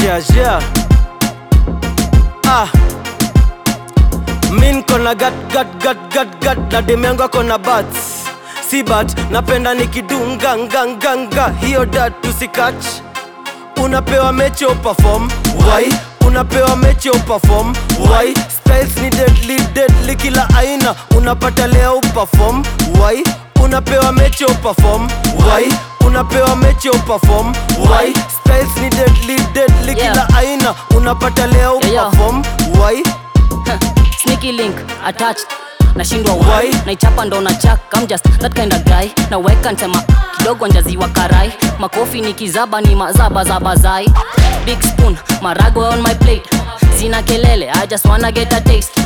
yeah, yeah. Ah. Min kona gat gat gat gat gat na demengo kona bats si bat napenda nikidunga nganganga hiyo dat tusikach unapewa mechi uperform why unapewa mechi uperform why styles ni deadly deadly kila aina unapata leo uperform why unapewa mechi uperform why unapewa mechi uperform why styles ni deadly deadly Yeah. kila aina unapata leo Yeah, yeah. uperform why sneaky link attached nashindwa Why? why naichapa ndo na chak I'm just that kind of guy naweka nsema kidogo njaziwa karai makofi ni kizaba ni mazaba za bazai big spoon marago on my plate zina kelele I just wanna get a taste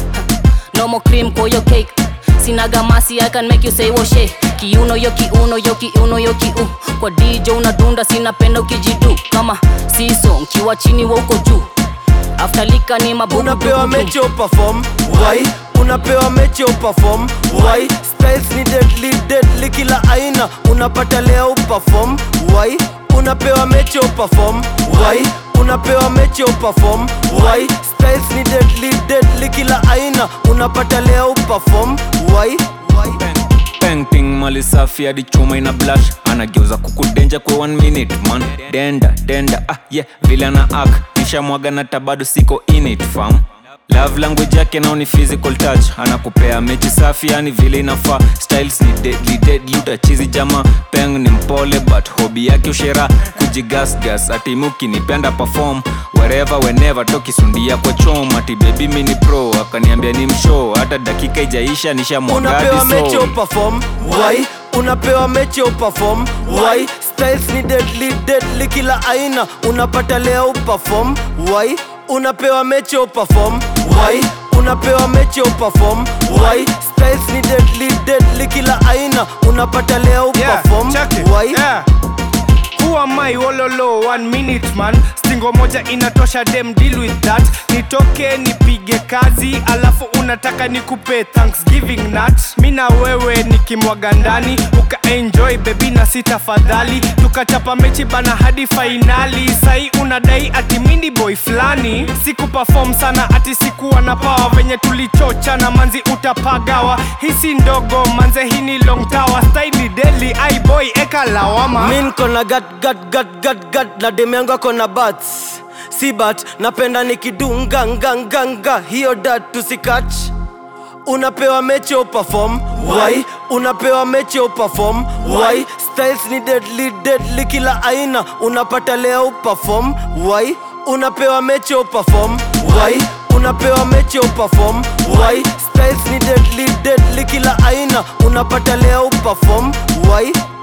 no more cream kwa your cake sina gamasi I can make you say woshe kiuno yo kiuno yo kiuno yo kiu kwa DJ unadunda sina penda ukijidu kama siso nkiwa chini wa uko juu after lika ni mabubu unapewa dubu. mechi uperform why unapewa mechi uperform why styles ni deadly deadly kila aina unapata leo uperform why unapewa mechi uperform why unapewa mechi uperform why styles ni deadly deadly kila aina unapata leo uperform why why painting mali safi hadi chuma ina blush anageuza kukudenja kwa one minute man denda denda ah yeah vile ana ak nishamwaga na tabado siko in it fam love language yake nao ni physical touch anakupea mechi safi yani vile inafaa styles ni deadly deadly utachizi jama peng ni mpole but hobi yake ushera kujigasgas atimuki nipenda perform wherever whenever tokisundia kwa chom ati baby mini pro akaniambia ni mshow hata dakika ijaisha nishamwagadi unapewa mechi so uperform why unapewa mechi uperform why styles ni deadly deadly kila aina unapata leo uperform why unapewa mechi uperform why unapewa mechi uperform why styles ni deadly deadly kila aina unapata leo uperform check it. why Yeah. Who am I wololo one minute man stingo moja inatosha dem deal with that nitoke nipige kazi alafu unataka nikupe thanksgiving nut mi na wewe nikimwaga ndani ukaenjoy bebi na si tafadhali tukachapa mechi bana hadi fainali sai unadai ati mini boy fulani siku perform sana ati sikuwa na pawa venye tulichocha na manzi utapagawa hisi ndogo manze hii ni long tower staili deli ai boy eka lawama min kona gat gat gat gat gat na dem yangu akona bats si bat napenda nikidunga nganganga hiyo dat tusikach unapewa mechi uperform why unapewa mechi uperform why styles ni deadly deadly kila aina unapata leo uperform why unapewa mechi uperform why unapewa mechi uperform why styles ni deadly deadly kila aina unapata leo uperform why